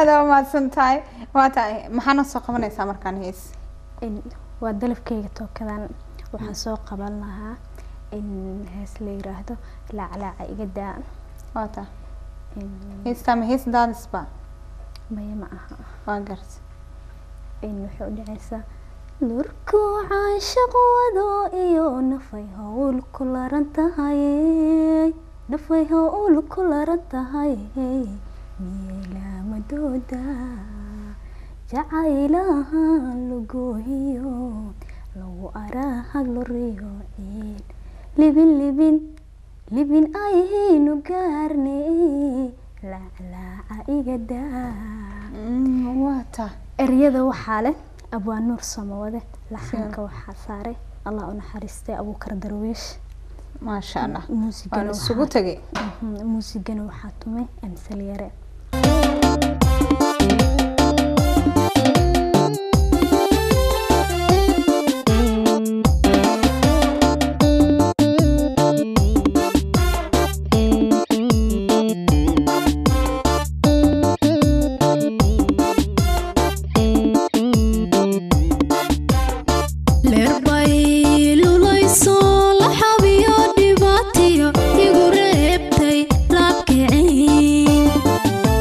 aada u mahadsan tahay waa tahay maxaana soo qabanaysaa markaan hees In waa dalabkayga tookadan waxaan soo qaban lahaa in hees la yiraahdo laaclaaca iga daa waa tahay In- heestaa ma hees daadisba maya ma aha waa garta in waxay u dhacaysaa lurkuu caashaq wado iyo nafay howl ku laran tahay nafay howl ku laran tahay miyay laamadooda jacaylaha lugoohiyo lagu araahag loriyo ciid libin libin libin ayhaynu gaarne laaclaaca iga daa waa tahay eryada waxaa leh abwaan nuur samawade laxanka waxaa saaray allah u naxariistay abuukar darwiish maasha allah muusigana waan isugu waxaa- tegay Mhm, muusigana waxaa tumay amsal yare leerbay lulayso la xabiyo dhibaatiyo igu reebtay laabkicin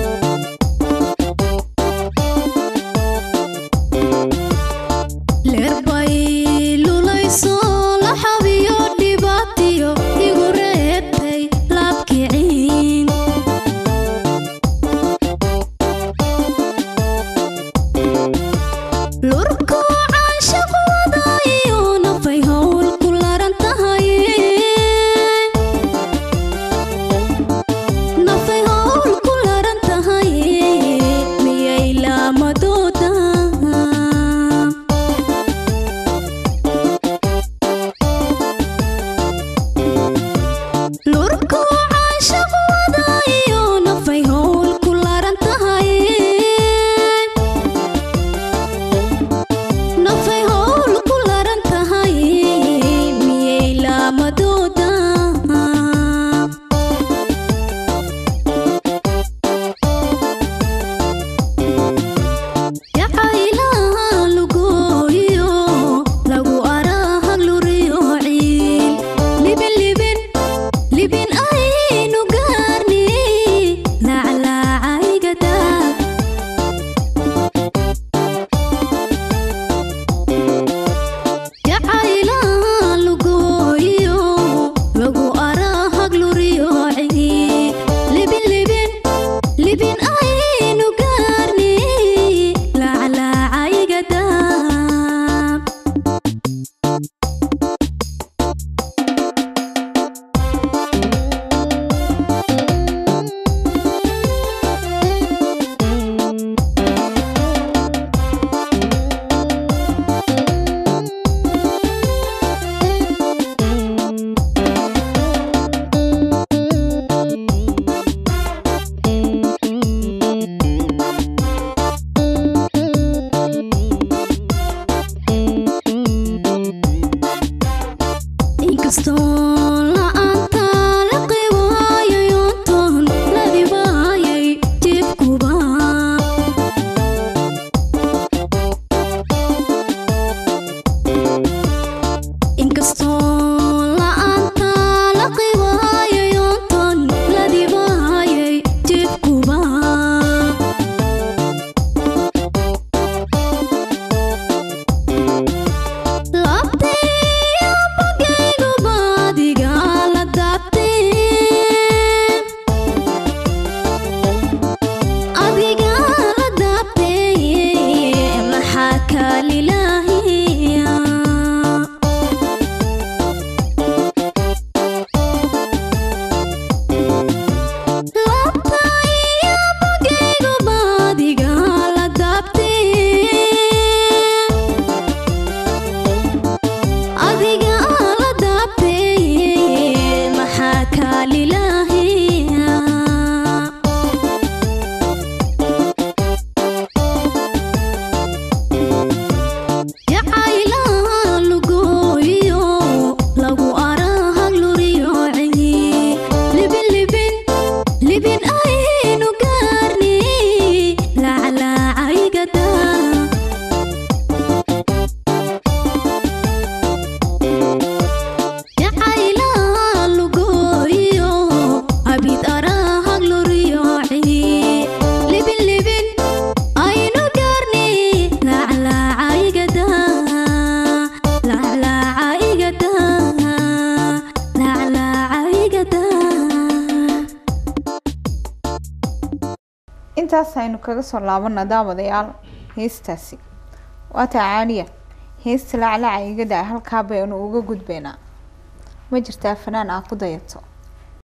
intaas aynu kaga soo laabana daawadayaal heestaasi waata caaliya heesta laclaca iga daa halkaa baynu uga gudbaynaa ma jirtaa fanaan aa ku dayato